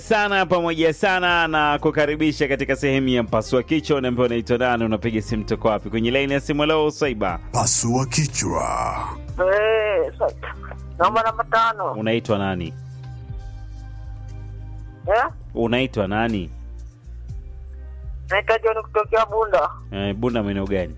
sana pamoja sana na kukaribisha katika sehemu ya mpasua kichwa. Unaambiwa unaitwa nani, unapiga simu toka wapi? Kwenye laini ya simu leo Saiba, Pasua kichwa. Eh, sa- naomba namba tano. unaitwa nani? Eh? Unaitwa nani? Naitwa John kutokea Bunda. Eh, Bunda maeneo gani?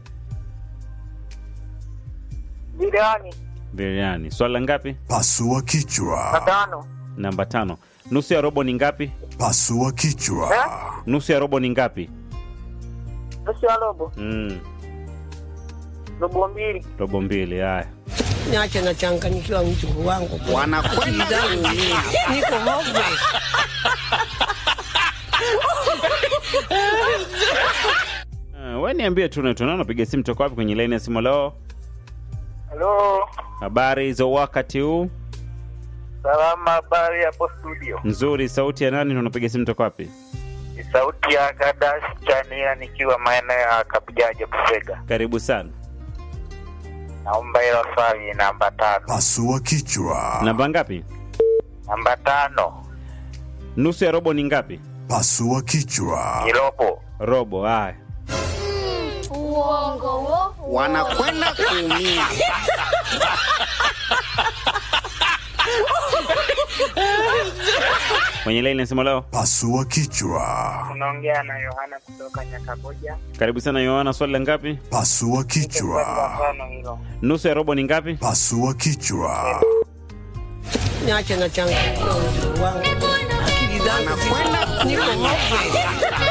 Jirani. Biriani. Swali la ngapi? Pasua Na kichwa. tano. Namba tano. Nusu ya robo ni ngapi? Pasua kichwa. Eh? Nusu ya robo ni ngapi? Nusu ya robo. Mm, Robo mbili. robo mbili. Haya, Niache nachanganyikiwa mjukuu wangu. wanakwenda kuumia. Niko hove. uh, we niambie tu unaitwa nani, unapiga simu toka wapi? Kwenye laini ya simu leo. Halo. Habari za wakati huu? Salama, habari hapo studio. Nzuri. Sauti ya nani na unapiga simu toka wapi? Ni sauti ya Gadash Chania nikiwa maeneo ya Kabujaje Busega. Karibu sana. Naomba hilo swali namba tano. Pasua kichwa. Namba ngapi? Namba tano. Nusu ya robo ni ngapi? Pasua kichwa. Ni robo. Robo. Haya, Uongo wo. Wanakwenda kuumia. kwenye laini ya simu leo. Pasua kichwa. Unaongea na Yohana kutoka Nyakaboja. Karibu sana Yohana, swali la ngapi? Pasua Swali la kichwa. tano hilo. Nusu ya robo ni ngapi? Pasua kichwa. Niache nachanganyikiwa mjukuu wangu. Akili zangu Wanakwenda ziko- niko hove.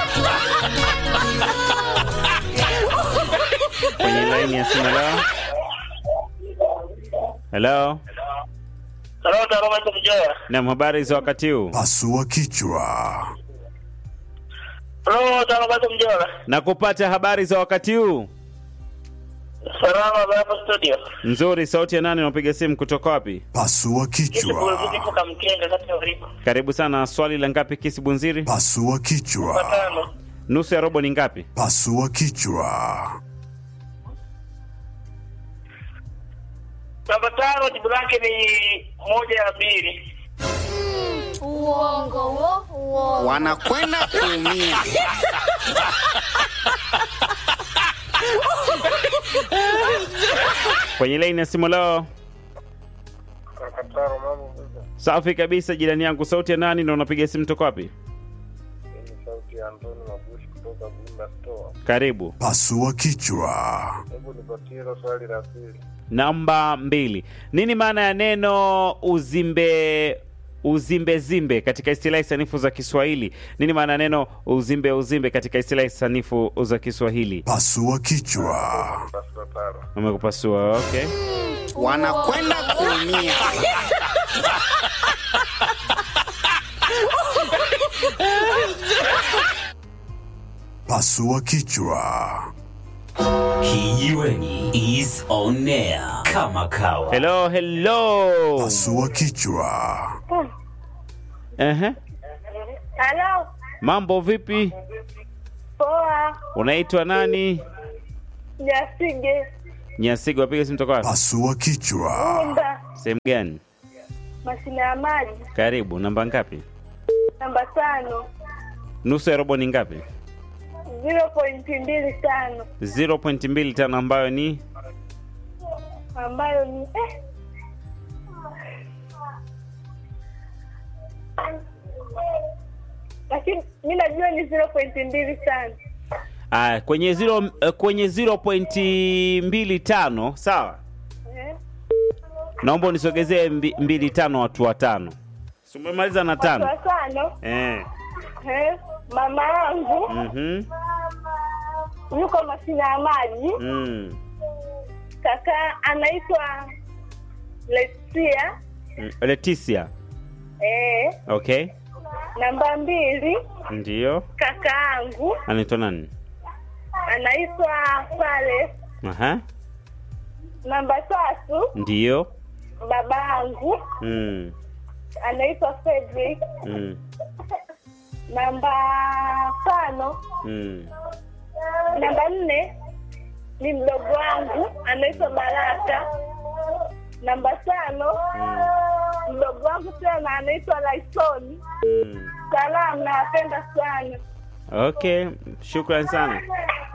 kwenye laini ya simu leo. Hello. Salama, salama, hizo kujoa. Naam, habari za wakati huu? Pasua kichwa. Halo, salama, hizo kujoa. Na kupata habari za wakati huu? Salama, habari hapo studio. Nzuri. Sauti ya nani unapiga simu kutoka wapi? Pasua kichwa. Kitu kamkenga kati ya ulipo. Karibu sana. Swali la ngapi kisi bunziri? Pasua kichwa. Tano. Nusu ya robo ni ngapi? Pasua kichwa. Namba tano jibu lake ni moja ya pili. Uongo wo. Uongo. Wanakwenda kuumia. Kwenye laini ya simu leo. Kakataro mambo vipi? Safi kabisa, jirani yangu. Sauti ya nani na unapiga simu toka wapi? Ni sauti ya Antoni Mabushi kutoka Bunda Store. Karibu. Pasua kichwa. Hebu nipatie hilo swali la pili. Namba mbili. Nini maana ya neno uzimbe uzimbezimbe katika istilahi sanifu za Kiswahili? Nini maana ya neno uzimbe uzimbe katika istilahi sanifu za Kiswahili? Pasua kichwa. Pasua taro. Umekupasua. Okay. Wanakwenda kuumia. Pasua kichwa. Kijiweni is on air kama kawa. Hello, hello. Pasua kichwa. Ehe. Halo, Mambo vipi? poa, Unaitwa nani? Jasige, Nyasigo, wapiga simu toka wapi? Pasua kichwa. Bunda, Sehemu gani? mashine ya maji, Karibu. Namba ngapi? namba tano, Nusu ya robo ni ngapi? zero pointi mbili tano, 0.25 ambayo ni ambayo ni eh. Lakini mi najua ni zero pointi mbili tano. ah, kwenye 0 eh, kwenye 0.25 sawa. Eh? Naomba unisogezee mbi, mbili tano watu watano. Si umemaliza na Watu tano? watano, Eh. eh? Mama yangu Mhm. yuko mashine ya maji, Mm. kaka anaitwa Lesia, Mm. Leticia. eh. Okay. Namba mbili Ndio. kaka yangu Anaitwa nani? anaitwa Sale. Aha. Namba tatu Ndio. baba yangu Mm. anaitwa Fredrick. Mm. Namba tano Mm. namba nne ni mdogo wangu anaitwa Baraka. Namba tano mdogo wangu tena anaitwa Laisoni. Mm. Salamu, nawapenda sana. Okay, shukran sana.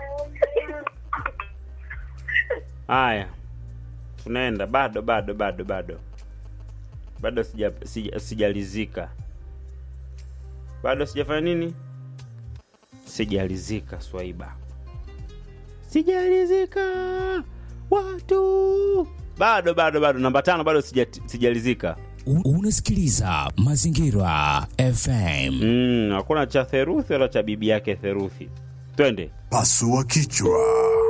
Haya, unaenda bado bado bado bado bado sija, sija, sijalizika bado sijafanya nini, sijalizika Swaiba, sijalizika watu bado bado bado namba tano bado sija, sijalizika. U- Unasikiliza Mazingira FM. Mm, hakuna cha theruthi wala cha bibi yake theruthi. Twende Pasua kichwa.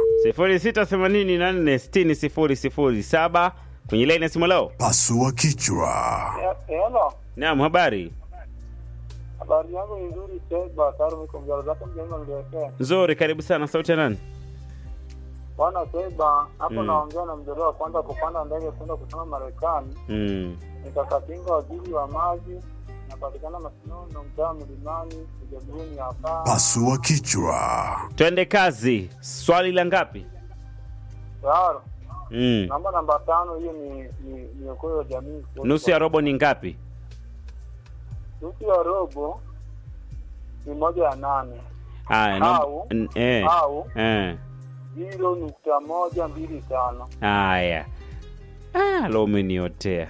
0684600007 kwenye laini ya simu leo. Pasua kichwa. Hello, Naam, habari habari yangu ni nzuri. Seba Taru, niko mjaro zako mjema niliwekea nzuri, karibu sana. Sauti ya nani? bwana Seba hapo. Mm. Naongea na mjaro wa kwanza kupanda ndege kwenda kusoma Marekani. Mm. Nikakapinga waziri wa maji, napatikana Masinono, mtaa Mlimani, Ujabuni hapa. Pasua kichwa. Twende kazi. Swali la ngapi? Tayari. Mm. Namba namba tano, hiyo ni ni ni okoyo wa jamii. Nusu ya robo ni ngapi? nusu ya robo ni moja ya nane Haya, naomba- Au. n- eh. au Eh. ziro nukta moja mbili tano. Haya. Ah, lo umeniotea.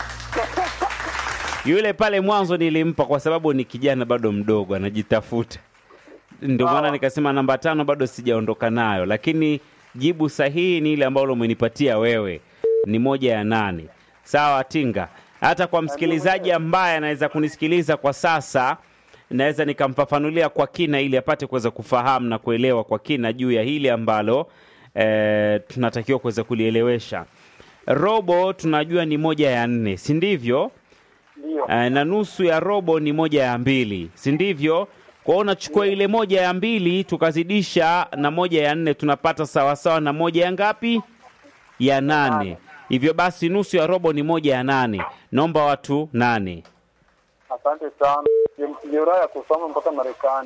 Yule pale mwanzo nilimpa kwa sababu ni kijana bado mdogo anajitafuta. Ndio maana Sawa. nikasema namba tano bado sijaondoka nayo, lakini jibu sahihi ni ile ambalo umenipatia wewe, ni moja ya nane. Sawa Tinga, hata kwa msikilizaji ambaye anaweza kunisikiliza kwa sasa, naweza nikamfafanulia kwa kina ili apate kuweza kufahamu na kuelewa kwa kina juu ya hili ambalo eh, tunatakiwa kuweza kulielewesha. Robo tunajua ni moja ya nne, si ndivyo? Ndio. Eh, na nusu ya robo ni moja ya mbili, si ndivyo? Kwa hiyo unachukua ile moja ya mbili tukazidisha na moja ya nne tunapata sawasawa na moja ya ngapi? Ya nane. Hivyo basi nusu ya robo ni moja ya nane. Naomba watu nane. Asante sana. Jeraha ya kusoma mpaka Marekani.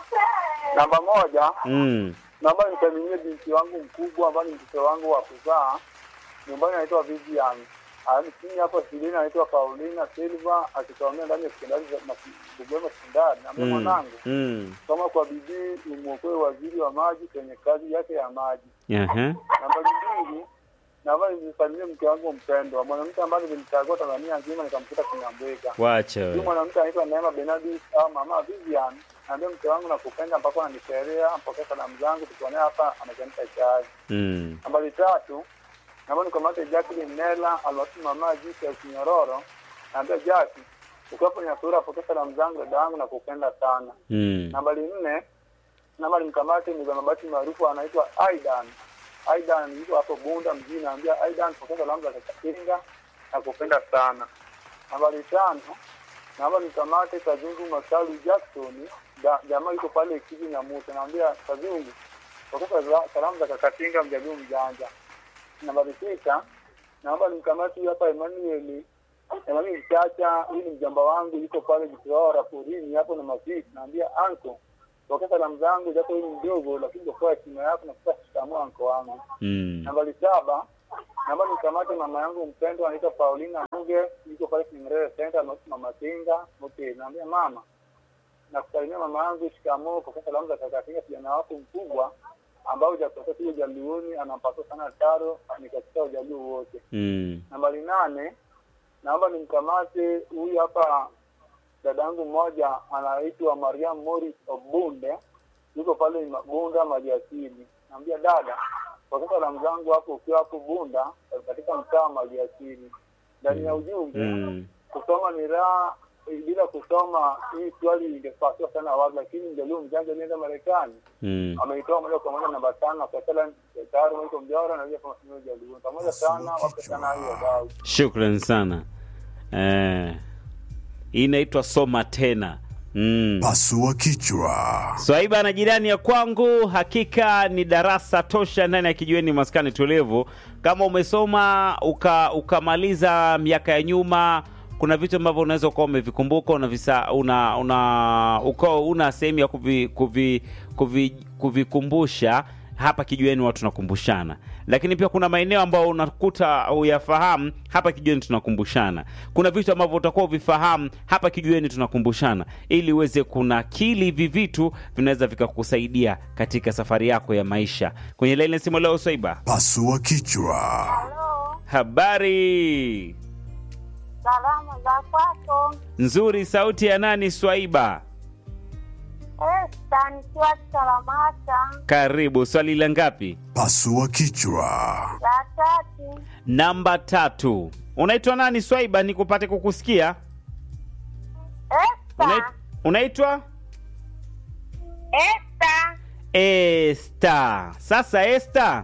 Namba moja, Mm. naomba nisalimie binti wangu mkubwa ambaye ni mtoto wangu wa kuzaa. Nyumbani anaitwa Vivian. Alafu chini hapo shuleni anaitwa Paulina Silva akisomea ndani ya sekondari za Mas- Bugoma sekondari. Naambia Mm. mwanangu, Mm. soma kwa bidii umwokoe waziri wa maji kwenye kazi yake ya maji. Aha. Namba mbili, naomba nisalimie mke wangu mpendwa, mwanamke ambaye nilimchagua Tanzania nzima nikamkuta Kinyambwega. Wacha Huyu wewe. mwanamke anaitwa Neema Benadi au mama Vivian. Naambia mke wangu nakupenda mpaka ananikelea, mpokea salamu zangu, tukuonea hapa anachemsha chai. Mm. Nambari tatu, naomba nikamate Jacqueline Nela alwasi mama jinsi ya Kinyororo. Naambia Jackie, ukiwa kwenye sura, pokea salamu zangu dada yangu, nakupenda sana. Mm. Nambari nne, naomba nimkamate mzee mabati maarufu anaitwa Aidan. Aidan yuko hapo Bunda mjini, naambia Aidan, pokea salamu za Kakatinga, nakupenda sana. Nambari tano, naomba nikamate Kazungu Masalu Jackson, ja- jamaa yuko pale Kiji na Musa, naambia Kazungu, pokea sala- salamu za Kakatinga, mjaduu mjanja. Nambari sita, naomba nimkamate huyu hapa Emmanuel Emmanuel Chacha, huyu ni mjomba wangu, yuko pale Jitoara porini hapo na Mafiki, naambia anko pokea salamu zangu, japo huyu ni mdogo, lakini kwa heshima yako na kwa shikamoo anko wangu. Mm. Nambari saba, naomba nikamate mama yangu mpendwa anaitwa Paulina Muge, yuko pale Kinyerere Center na mama Kinga. Okay, naambia mama, nakusalimia mama yangu, shikamoo, pokea salamu za kaka Kinga, kijana wako mkubwa ambao hujakosea tu ujaluoni, anampaswa sana taro, ni katika ujaluo wote. Mm. Nambari nane, naomba nimkamate huyu hapa dada yangu mmoja anaitwa Mariam Morris Obunde, yuko pale Ma- Bunda Maliasili. Naambia dada, pokea salamu zangu hapo ukiwa hapo Bunda katika mtaa wa Maliasili. Ndani ya ujumbe Mm. kusoma ni raha, bila kusoma hii swali ingepasiwa sana wazi, lakini mjaluu mjanja alienda Marekani Mm. ameitoa moja kwa moja namba tano kwa sala tayari mwiko mjora na pia kama sio jaluu pamoja sana wape sana hiyo wadau. Shukran sana. Eh. Hii inaitwa soma tena. Mm. Pasua kichwa. Swaiba na jirani ya kwangu, hakika ni darasa tosha ndani ya kijiweni maskani tulivu. Kama umesoma uka, ukamaliza miaka ya nyuma, kuna vitu ambavyo unaweza ukawa umevikumbuka unavisa, una, una, ukawa una sehemu ya kuvi, kuvi, kuvi, kuvikumbusha hapa kijiweni watu tunakumbushana lakini pia kuna maeneo ambayo unakuta uyafahamu hapa kijiweni tunakumbushana kuna vitu ambavyo utakuwa uvifahamu hapa kijiweni tunakumbushana ili uweze kunakili hivi vitu vinaweza vikakusaidia katika safari yako ya maisha kwenye laini simu leo swaiba Pasua kichwa. Halo, Habari salama za kwako? nzuri, sauti ya nani? Swaiba, Esta nikiwa Salamata karibu. Swali la ngapi? Pasua kichwa. la tatu. Namba tatu. Unaitwa nani Swaiba, nikupate kukusikia? Esta, Unait- Unaitwa Esta Esta. Sasa Esta,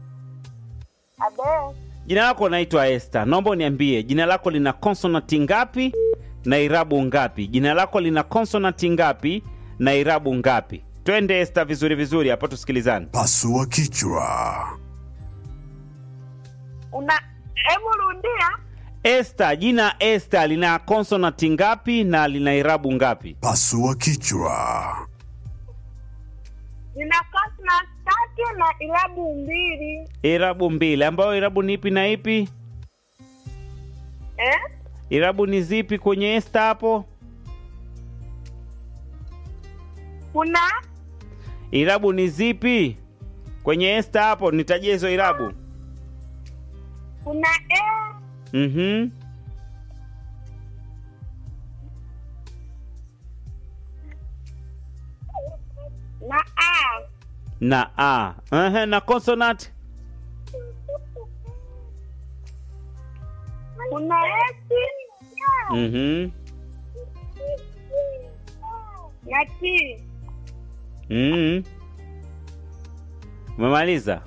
abe jina lako unaitwa Esta, naomba uniambie jina lako lina konsonanti ngapi na irabu ngapi? Jina lako lina konsonanti ngapi na irabu ngapi? Twende Esta, vizuri vizuri hapa, tusikilizane. Pasua kichwa. una, hebu rudia. Esta, jina Esta lina konsonanti ngapi na lina irabu ngapi? Pasua kichwa. Nina consonant tatu na irabu mbili Irabu mbili, ambayo irabu ni ipi na ipi? eh? Irabu ni zipi kwenye Esta hapo? Kuna Irabu ni zipi kwenye Esta hapo? Nitajie hizo irabu. kuna e Mhm. na a Na a. Ehe, na consonant kuna esi Mhm. na t Mhm. Umemaliza?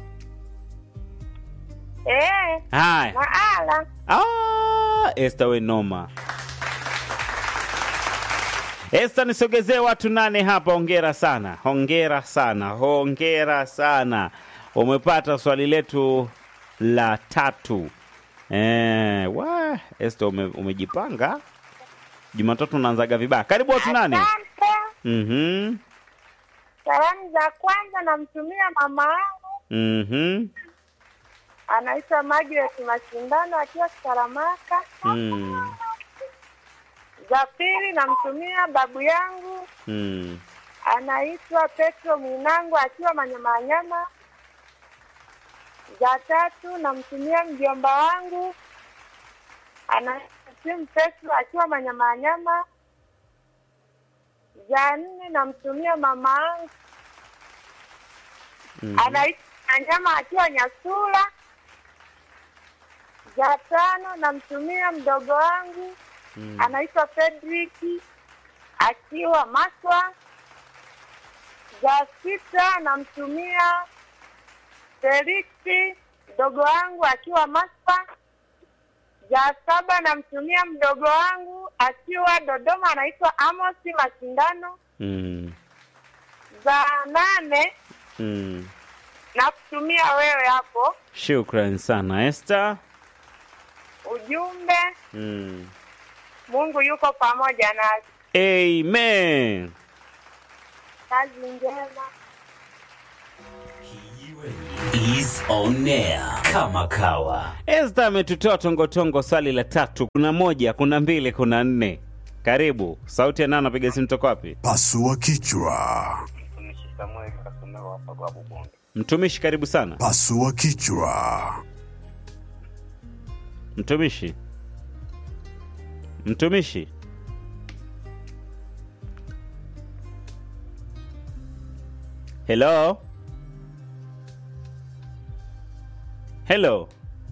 eh, Haya. na ala Ah, Esta we noma. Esta, nisogezee watu nane hapa. Hongera sana, hongera sana, hongera sana. Umepata swali letu la tatu. Eh, wa Esta ume, umejipanga. Jumatatu unaanzaga vibaya. Karibu watu nane. asante. Mhm. Salamu za kwanza namtumia mama yangu Mhm. anaitwa Margaret Mashindano akiwa Saramaka. Mm. Za pili namtumia babu yangu Mm. anaitwa Petro Mwinangu akiwa Manyamanyama. Za tatu namtumia mjomba wangu anaitwa Tim Petro akiwa Manyamanyama. Za nne namtumia mama yangu Mhm. anaitwa Nyama akiwa Nyasula. Za tano namtumia mdogo wangu Mm. anaitwa Fredrick akiwa Maswa. Za sita namtumia Felix mdogo wangu akiwa Maswa. Za saba namtumia mdogo wangu akiwa Dodoma anaitwa Amos Mashindano. Mm. Za nane Mm. nakutumia wewe hapo Shukran sana Esta. ujumbe, Mm. Mungu yuko pamoja nasi. Amen. Kazi njema. is on air kama kawa Esta ametutoa tongotongo swali la tatu. Kuna moja, kuna mbili, kuna nne. Karibu. Sauti ya nani anapiga simu toka wapi? Pasua kichwa. Mtumishi, karibu sana. Pasua kichwa. Mtumishi. Mtumishi. Hello. Hello.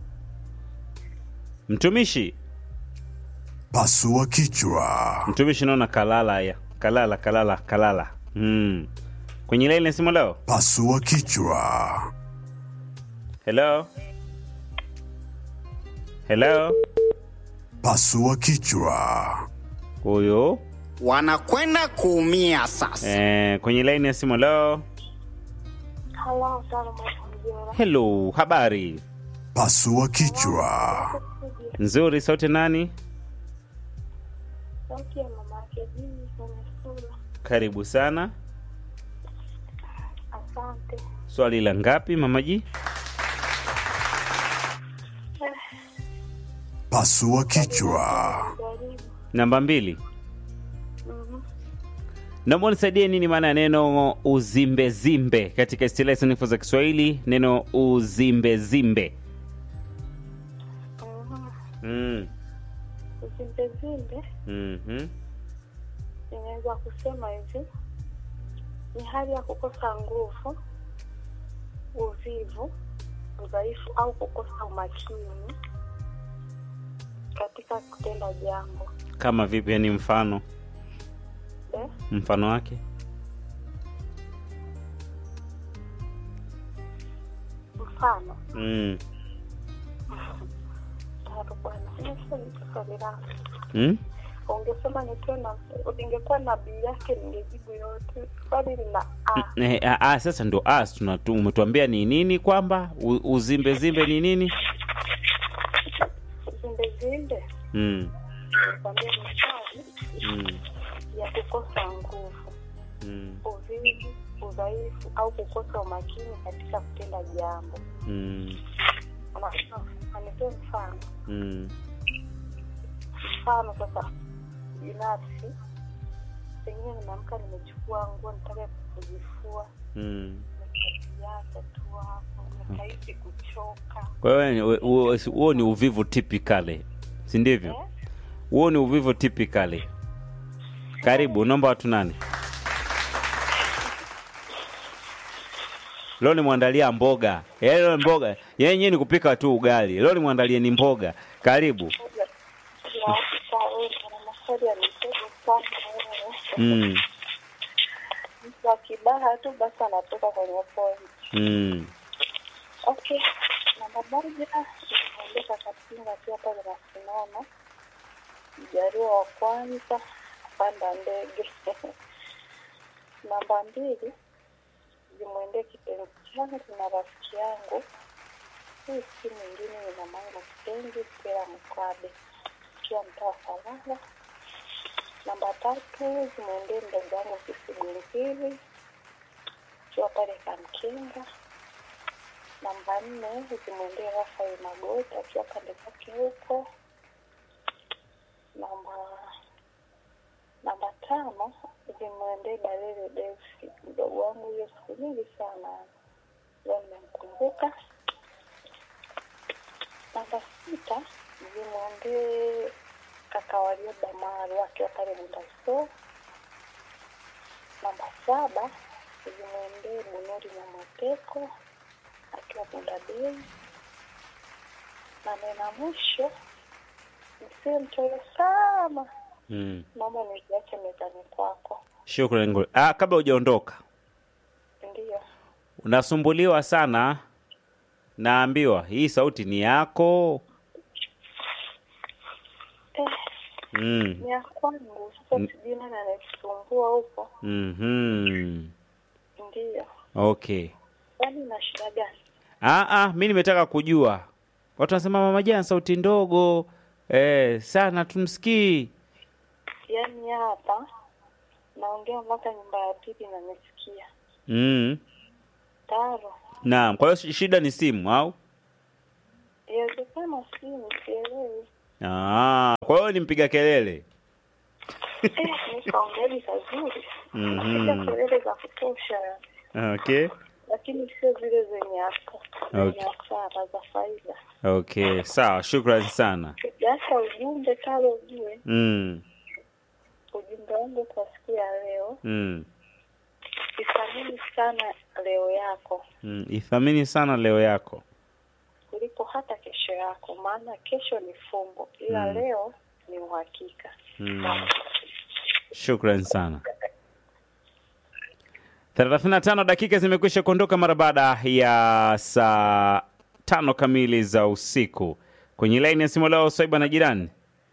Mtumishi. Pasua kichwa. Mtumishi naona kalala ya. Kalala, kalala, kalala. Mm. Kwenye laini ya simu leo. Pasua kichwa. Hello. Hello. Pasua kichwa. Huyo. wanakwenda kuumia sasa. Eh, kwenye laini ya simu leo. Halo, salamu alaikum. Hello, habari Pasua kichwa. nzuri. Sauti nani? Sauti ya mama yake Jimmy kwenye sura. Karibu sana. Asante. swali la ngapi mamaji Pasua kichwa. Jaribu. namba mbili Mhm. naomba unisaidie nini maana ya neno uzimbezimbe katika istilahi sanifu za kiswahili neno uzimbezimbe Mhm. mm. Uzimbezimbe mm-hmm. inaweza kusema hivi ni hali ya kukosa nguvu, uvivu, udhaifu au kukosa umakini katika kutenda jambo. kama vipi yani mfano Eh? mfano wake Mfano mm. tatu bwana, nimeshajibu swali langu. Mm? Ungesema nikiwa na ningekuwa na bii yake ningejibu yote. Swali lina a Eh, ah, ah, sasa ndo as tunatu umetuambia ni nini kwamba u- uzimbezimbe ni nini uzimbezimbe, mm. kwambia ni hali Mm. ya kukosa nguvu Mm. uvivu, udhaifu au kukosa umakini katika kutenda jambo. Mm. Anitoe mfano. Mm. Mfano sasa, binafsi, pengine nimeamka, nimechukua nguo, nitaka kujifua, Mm. nikajiacha tu hapo, nikahisi kuchoka. kwa hiyo ni- huo huo ni uvivu typically si ndivyo Eh? huo ni uvivu typically karibu naomba watu nane leo nimwandalia mboga Yaani leo mboga yenyewe ni kupika tu ugali leo nimwandalie ni mboga karibu Hakika wewe una maswali ya mitego sana wewe. mm. Mtu akibaha tu basi anatoka kwenye point. Mm. Okay, namba moja inaondeka Kapinga pia pale nasimama. Mjariwa wa kwanza kupanda ndege. namba mbili zimwendee kipenzi changu na rafiki yangu. Hii si mwingine ni mama yangu kipenzi Stella Mkwabe ikiwa mtaa wa Salala. Namba tatu zimwendee mdogo wangu Sisi Gunzili ikiwa pale Kamkinga. Namba nne zimwendee Rafael Magoti akiwa pande zake huko. Namba namba tano zimwendee Balele Delsi, mdogo wangu huyo siku nyingi sana, leo nimemkumbuka. Namba sita zimwendee kaka Warioba Maru akiwa pale Mundasoo. Namba saba zimwendee Bunuri Nyamoteko akiwa Bundabei. Na nena mwisho msiwe mchoyo sana, Mm. naomba niziache mezani kwako. Shukrani. Nguli. Ah, kabla hujaondoka, Ndiyo, unasumbuliwa sana, naambiwa hii sauti ni yako. eh, Mm. ni ya kwangu sasa, sijui nani anayekusumbua huko. Mhm. Ndiyo, Okay. kwani na shida gani? Ah, ah, mi nimetaka kujua. Watu wanasema mama Jane sauti ndogo eh, sana tumsikii. Yaani hapa naongea mpaka nyumba ya pili na nimesikia Mm. taro. Naam, kwa hiyo shi- shida ni simu au? Inawezekana simu, sielewi. Ah, kwa hiyo ni mpiga kelele. Eh, nikaongeli kazuri, Mhm. piga kelele za kutosha, Okay. lakini sio zile zenye hasa zenye Okay. hasara za faida. Okay, sawa, shukrani sana. Sasa ujumbe kalo ujue, Mm. ujumbe wangu kwa siku ya leo, Mm. ithamini sana leo yako Mm. Ithamini sana leo yako. kuliko hata kesho yako, maana kesho ni fumbo, ila Mm. leo ni uhakika. Mm. Shukran sana. 35 dakika zimekwisha kuondoka mara baada ya saa tano kamili za usiku. Kwenye laini ya simu leo Swaiba na jirani.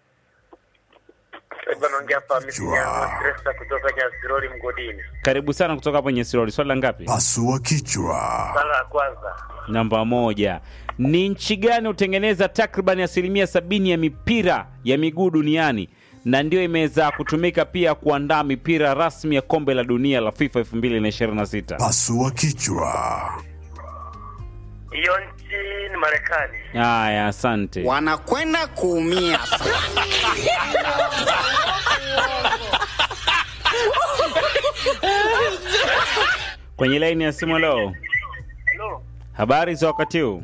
Sasa naongea hapa Misinyama Stresa kutoka Nyasirori mgodini. Karibu sana kutoka hapo Nyesiroli. Swali la ngapi? Pasua kichwa. Sala ya kwanza, Namba moja. Ni nchi gani hutengeneza takriban asilimia sabini ya mipira ya miguu duniani na ndio imeweza kutumika pia kuandaa mipira rasmi ya kombe la dunia la FIFA 2026? Pasua kichwa. Hiyo nchi ni Marekani. Haya, asante. Wanakwenda kuumia sasa. Kwenye laini ya simu leo, Hello. habari za wakati huu?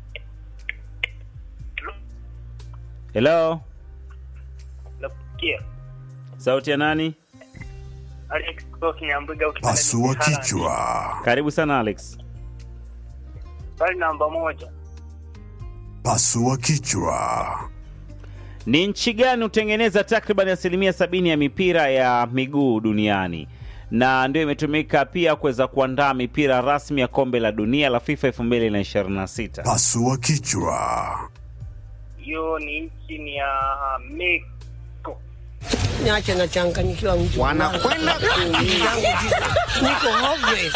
Hello, Nakusikia. sauti ya nani? Alex kutoka Kinyambuga ukipenda Pasua ni Haaland. kichwa. Karibu sana Alex. Swali namba moja. Pasua kichwa. Ni nchi gani hutengeneza takriban asilimia sabini ya mipira ya miguu duniani na ndio imetumika pia kuweza kuandaa mipira rasmi ya kombe la dunia la FIFA 2026? Pasua kichwa. Hiyo ni nchi ni ya Mexico. Niache nachanganyikiwa mtu wangu. Wanakwenda Akili kuumia. zangu ziko- niko hopeless.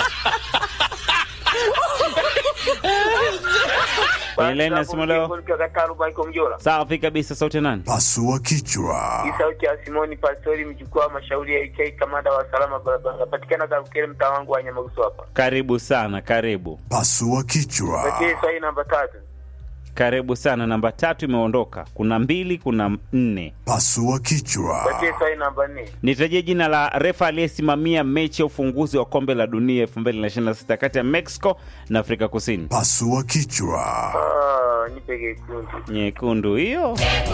Kwenye laini ya simu leo, Mjola. safi kabisa. Sauti ya nani? Pasua kichwa. Hii sauti ya Simoni Pastori mjukuu wa mashauri ya IK kamanda wa salama barabara. Napatikana Karukere mtaa wangu wa Nyamagusu hapa. Karibu sana, karibu Pasua kichwa. Pekee swali namba tatu. karibu sana. Namba tatu imeondoka, kuna mbili, kuna nne. Pasua kichwa. Pekee swali namba nne. Nitajie jina la refa aliyesimamia mechi ya ufunguzi wa kombe la dunia 2026 kati ya Mexico na Afrika Kusini. Pasua kichwa. Ah, nipe kekundu. Nyekundu hiyo.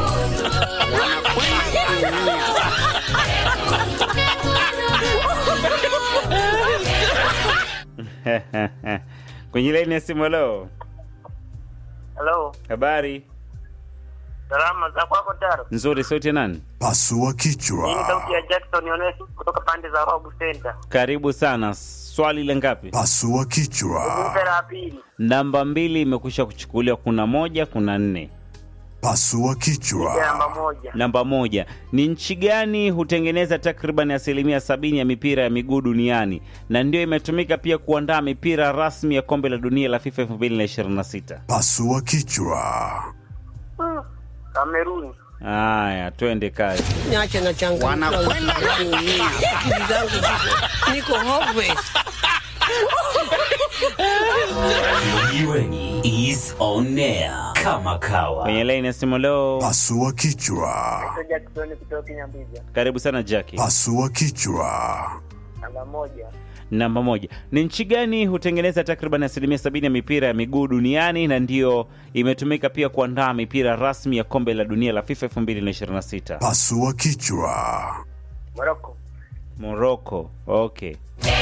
Kwenye laini ya simu leo, Hello. habari Salama za kwako Taro. nzuri. Sauti ya nani? Pasua Hii ni kichwa. sauti ya Jackson Ones kutoka pande za Robu Center. Karibu sana. Swali la ngapi? Pasua kichwa. Nipe la pili. Namba mbili imekwisha kuchukuliwa. Kuna moja, kuna nne. Pasua Nipe namba kichwa. moja. Namba moja, ni nchi gani hutengeneza takriban asilimia sabini ya mipira ya miguu duniani na ndio imetumika pia kuandaa mipira rasmi ya kombe la dunia la FIFA 2026? Pasua kichwa. Kameruni. Haya, twende kazi. Niache nachanganyikiwa mtu Wanakwenda wangu. kuumia. Akili zangu ziko- niko hopeless. Kijiweni is on air kama kawa. Kwenye laini ya simu leo, Pasua kichwa. Jackson kutoka Kinyambiga. karibu sana Jackie. Pasua kichwa. Namba moja. Namba moja, ni nchi gani hutengeneza takriban asilimia sabini ya mipira ya miguu duniani na ndiyo imetumika pia kuandaa mipira rasmi ya kombe la dunia la FIFA 2026? Pasua kichwa. Morocco. Morocco. Okay.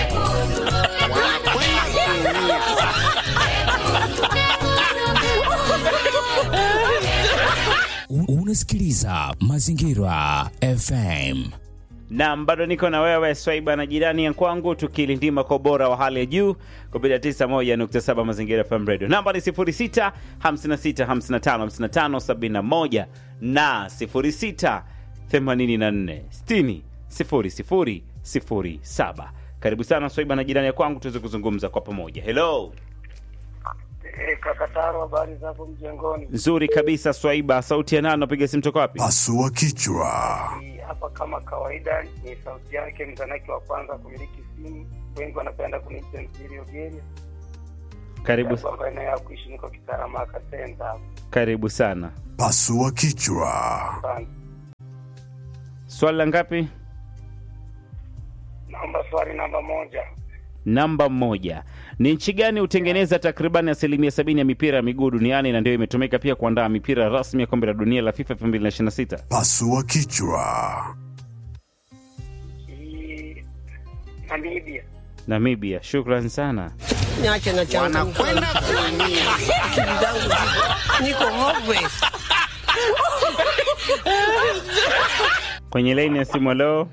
U- Unasikiliza Mazingira FM. na bado niko na wewe Swaiba na jirani ya kwangu tukilindima kwa ubora wa hali ya juu kupitia 91.7 Mazingira FM Radio. Namba ni 06 56 55 55 71 na 06 84 60 00 07. Karibu sana Swaiba na jirani ya kwangu tuweze kuzungumza kwa pamoja. Hello. Eh, kaka Taro, habari zako mjengoni? Nzuri kabisa Swaiba, sauti ya nani? Napiga simu toka wapi? Pasua kichwa. Ni hapa kama kawaida, ni sauti yake mzanaki wa kwanza kumiliki simu. Wengi wanapenda kuniita mjiri ogeni Karibu, kwamba eneo ya kuishi niko Kitaramaka Center hapa. karibu sana. Pasua kichwa. Asante. Swali la ngapi? Naomba swali namba moja. Namba moja, ni nchi gani hutengeneza takriban asilimia sabini ya mipira ya miguu duniani na ndio imetumika pia kuandaa mipira rasmi ya kombe la dunia la FIFA 2026? Pasua kichwa. Hii Namibia. Namibia. Shukran sana. Niache nachanganyikiwa Wanakwenda kuumia. akili zangu ziko- niko hopeless. Kwenye laini ya simu, leo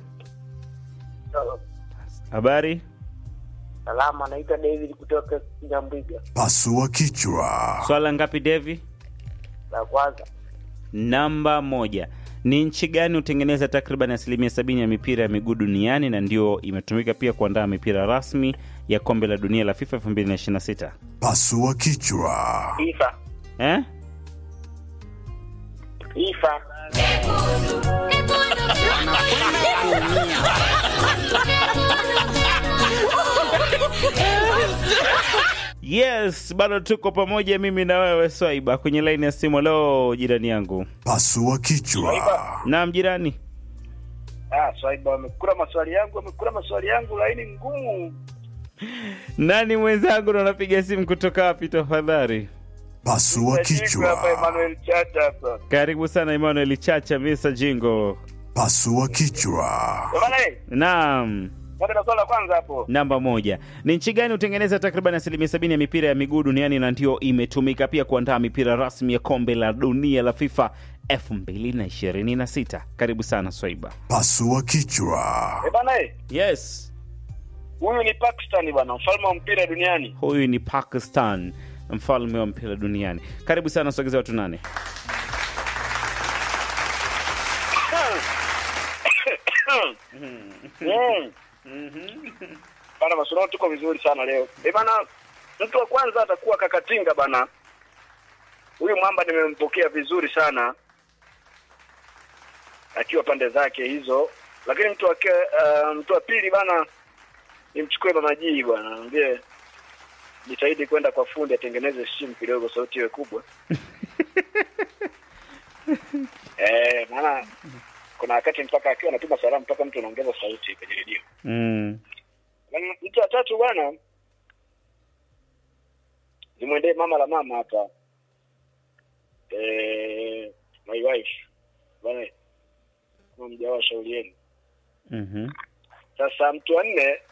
habari Salama, naitwa David kutoka Kinyambiga. Pasua kichwa. swala ngapi Devi? La kwanza, Namba moja, ni nchi gani hutengeneza takriban asilimia sabini ya mipira ya miguu duniani na ndio imetumika pia kuandaa mipira rasmi ya kombe la dunia la FIFA 2026? Pasua kichwa. FIFA. Eh? FIFA. Yes, bado tuko pamoja mimi na wewe Swaiba kwenye laini ya simu. Leo jirani yangu. Pasua kichwa. Naam jirani. Ah, Swaiba wamekula maswali yangu, wamekula maswali yangu, laini ngumu. Nani mwenzangu na unapiga simu kutoka wapi tafadhali? Pasua hapa kichwa. Emmanuel Chacha hapa. Karibu sana Emmanuel Chacha Mr. Jingo. Pasua kichwa. Bwana eh, Naam. kwanza na swali la kwanza hapo. Namba moja, ni nchi gani hutengeneza takriban asilimia sabini ya mipira ya miguu duniani na ndio imetumika pia kuandaa mipira rasmi ya kombe la dunia la FIFA 2026? Karibu sana Swaiba. Pasua kichwa. Eh, bwana eh, Yes, huyu ni Pakistan bwana, mfalme wa mpira duniani. huyu ni Pakistan, mfalme wa mpira duniani. Karibu sana, sogeza watu nane. Mm. Bana masomo tuko vizuri sana leo. Eh bana, mtu wa kwanza atakuwa Kakatinga bana. Huyu mwamba nimempokea vizuri sana akiwa pande zake hizo, lakini mtu wa ke- uh, mtu wa pili bana nimchukue mama Jii bwana, mwambie jitahidi kwenda kwa fundi atengeneze simu kidogo, sauti iwe kubwa. eh, maana kuna wakati mpaka akiwa anatuma salamu mpaka mtu anaongeza sauti kwenye redio. Mm. Na mtu wa tatu bwana, nimwendee mama la mama hapa eh, my wife bwana, kama mjawa shauri yenu. Mhm. Sasa mtu wa nne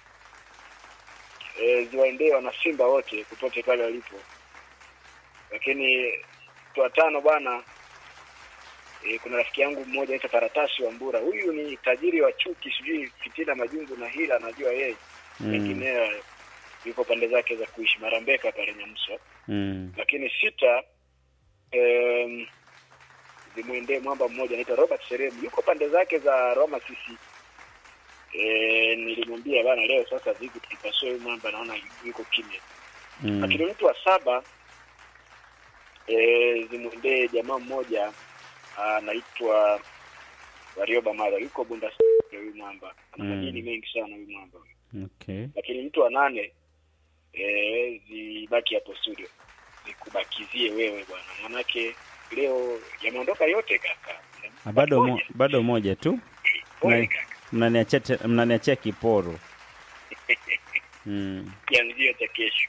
e, ziwaendee wana Simba wote popote pale walipo, lakini mtu wa tano bwana e, kuna rafiki yangu mmoja anaitwa Karatasi wa Mbura. Huyu ni tajiri wa chuki, sijui fitina, majungu na hila, anajua yeye Mm. mengineo yuko pande zake za kuishi Marambeka pale Nyamswa. Mm. Lakini sita em, zimwendee mwamba mmoja anaitwa Robert Seremu, yuko pande zake za Roma sisi e, nilimwambia bana, leo sasa vipi tukipasua huyu mwamba, naona yuko kimya. Mm. Lakini mtu wa saba e, zimwendee jamaa mmoja anaitwa Warioba Mara, yuko Bunda huyu mwamba, ana Mm. madini mengi sana huyu mwamba Okay. lakini mtu wa nane eh, zibaki hapo studio zikubakizie wewe bwana, manake leo yameondoka yote kaka. Ah, Bado mo, bado moja tu. Pole Na- kaka, Mnaniachia te- mnaniachia kiporo. Mm. kianzio cha kesho.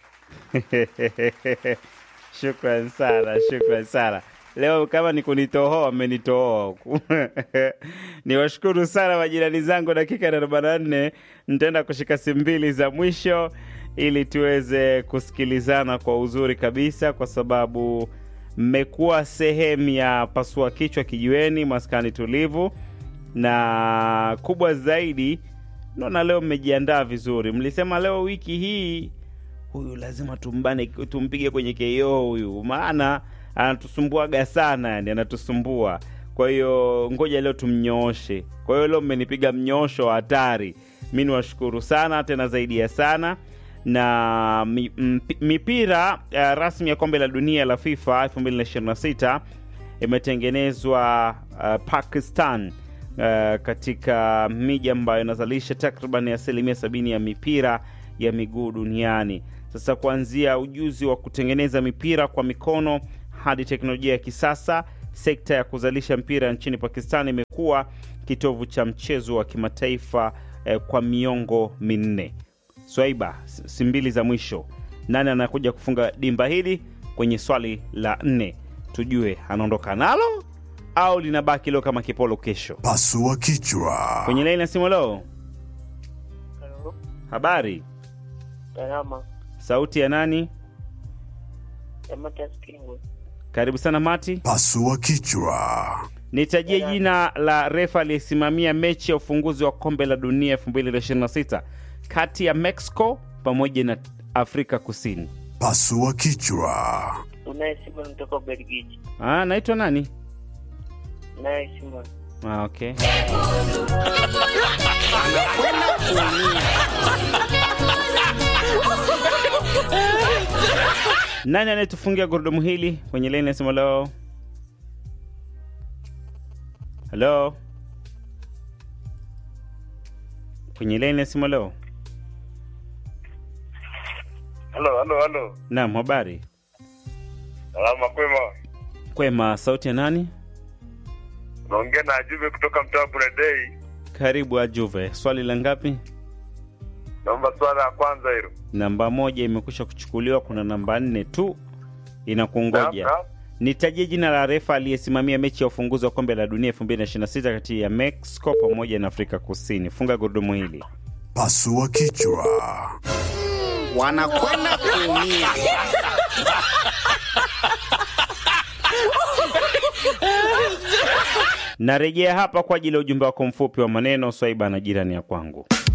shukran sana, shukran sana. Leo kama ni kunitohoa, mmenitohoa huku. Niwashukuru sana majirani zangu, dakika ya arobaini na nne nitaenda kushika simu mbili za mwisho ili tuweze kusikilizana kwa uzuri kabisa, kwa sababu mmekuwa sehemu ya pasua kichwa kijiweni, maskani tulivu, na kubwa zaidi, naona leo mmejiandaa vizuri. Mlisema leo wiki hii huyu lazima tumbane tumpige kwenye KO huyu, maana anatusumbuaga sana, yani anatusumbua. Kwa hiyo ngoja leo tumnyooshe. Kwa hiyo leo mmenipiga mnyoosho wa hatari. Mi niwashukuru sana tena zaidi ya sana na mi, mpi- mipira uh, rasmi ya kombe la dunia la FIFA 2026 imetengenezwa uh, Pakistan uh, katika miji ambayo inazalisha takriban asilimia sabini ya mipira ya miguu duniani. Sasa kuanzia ujuzi wa kutengeneza mipira kwa mikono hadi teknolojia ya kisasa, sekta ya kuzalisha mpira nchini Pakistan imekuwa kitovu cha mchezo wa kimataifa eh, kwa miongo minne. Swaiba, s- si mbili za mwisho, nani anakuja kufunga dimba hili kwenye swali la nne? Tujue anaondoka nalo au linabaki leo kama kipolo kesho. Pasua kichwa. Kwenye laini ya simu leo, habari, Salama. sauti ya nani? Samata Springwood. Karibu sana Mati. Pasua kichwa. Nitajie jina la refa aliyesimamia mechi ya ufunguzi wa kombe la dunia 2026 kati ya Mexico pamoja na Afrika Kusini. Pasua kichwa. Unaye Simon kutoka Ubelgiji. Ah, naitwa nani? Unaye Simon. Ah, okay. Anakwenda kuumia. Nani anayetufungia gurudumu hili kwenye laini ya simu leo? Halo, kwenye laini ya simu leo. Halo, halo, halo. Naam, habari Salama kwema. kwema. Sauti ya nani? Naongea na Ajube kutoka mtaa wa Buredei. Karibu Ajuve. Swali la ngapi? Naomba swala ya kwanza hilo. Namba moja imekwisha kuchukuliwa, kuna namba nne tu inakungoja. Naam, naam. Nitajie jina la refa aliyesimamia mechi ya ufunguzi wa kombe la dunia 2026 kati ya Mexico pamoja na Afrika Kusini. Funga gurudumu hili. Pasua kichwa. Wanakwenda kuumia. Narejea hapa kwa ajili ya ujumbe wako mfupi wa maneno swaiba na jirani ya kwangu.